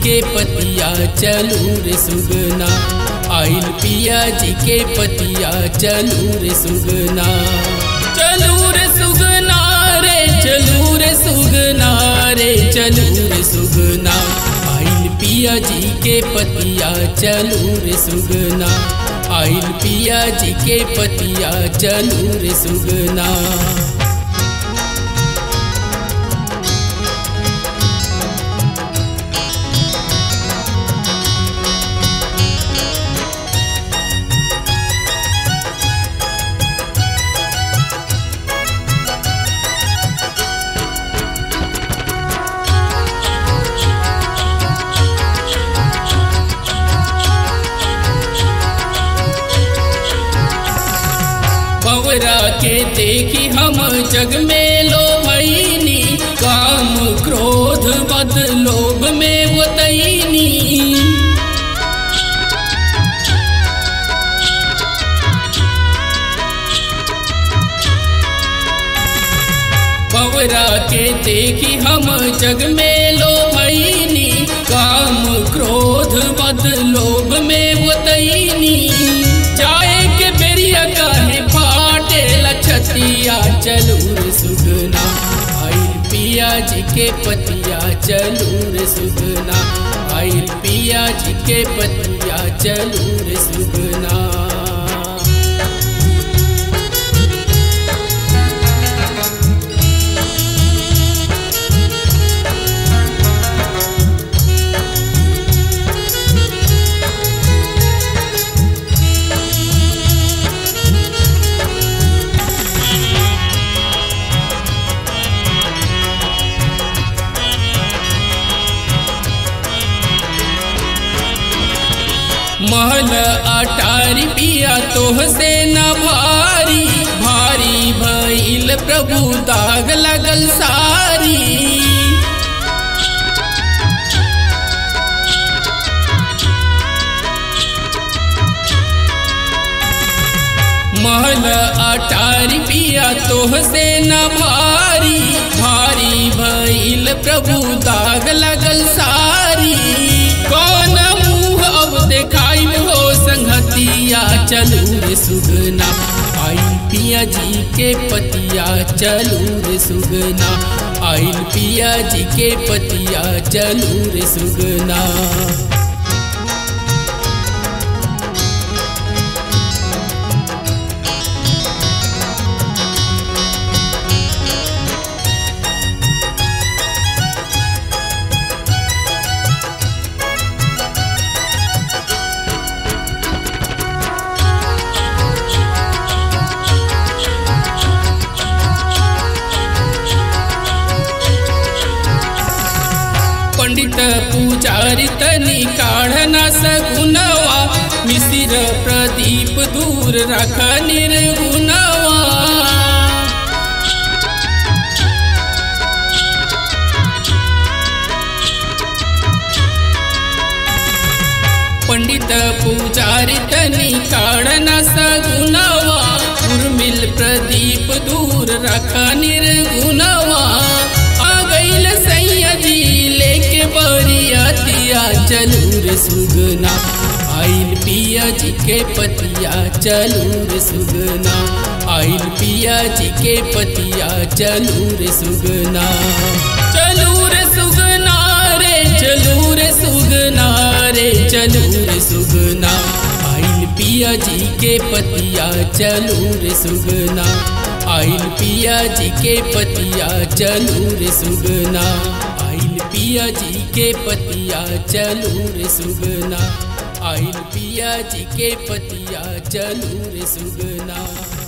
के पतिया चलू रे सुगना आइल पिया जी के पतिया चलू रे सुगना चलू रे सुगना रे चलू रे सुगना रे चलू रे सुगना आइल पिया जी के पतिया चलू रे सुगना आइल पिया जी के पतिया चलू रे सुगना बवरा के देखी हम जग में लो भैनी काम क्रोध बद लोभ में वो तैनी बवरा के देखी हम जग में लो भैनी काम क्रोध बद लोभ में वो तैनी चाहे के बेरिया काहे फाटे लछतिया चलूर सुगना आइल पिया जी के पतिया चलूर सुगना आइल पिया जी के पतिया चलूर सुगना महल अटारी पिया तोह से न भारी भारी भइल प्रभु दाग लगल सारी महल अटारी पिया तोह से न भारी भारी भइल प्रभु दाग लगल सारी कौन मुँह अब देखाई हो संगतिया चलू रे सुगना आइल पिया जी के पतिया चलू रे सुगना आइल पिया जी के पतिया चलू रे सुगना पंडित पुजारी तनी काढ़ना सगुनवा मिसिर प्रदीप दूर रख निर्गुनवा पंडित पुजारी तनी काढ़ना सगुनवा उर्मिल प्रदीप दूर रख निर्गुनवा आ गईल सैया जी लेके बरियातिया चलू रे सुगना आइल पिया जी के पतिया चलू रे सुगना आइल पिया जी के पतिया चलू रे सुगना चलू रे सुगना रे चलू रे सुगना रे चलू रे सुगना आइल पिया जी के पतिया चलू रे सुगना आइल पिया जी के पतिया चलू रे सुगना आइल पिया जी के पतिया चलू रे सुगना आइल पिया जी के पतिया चलू रे सुगना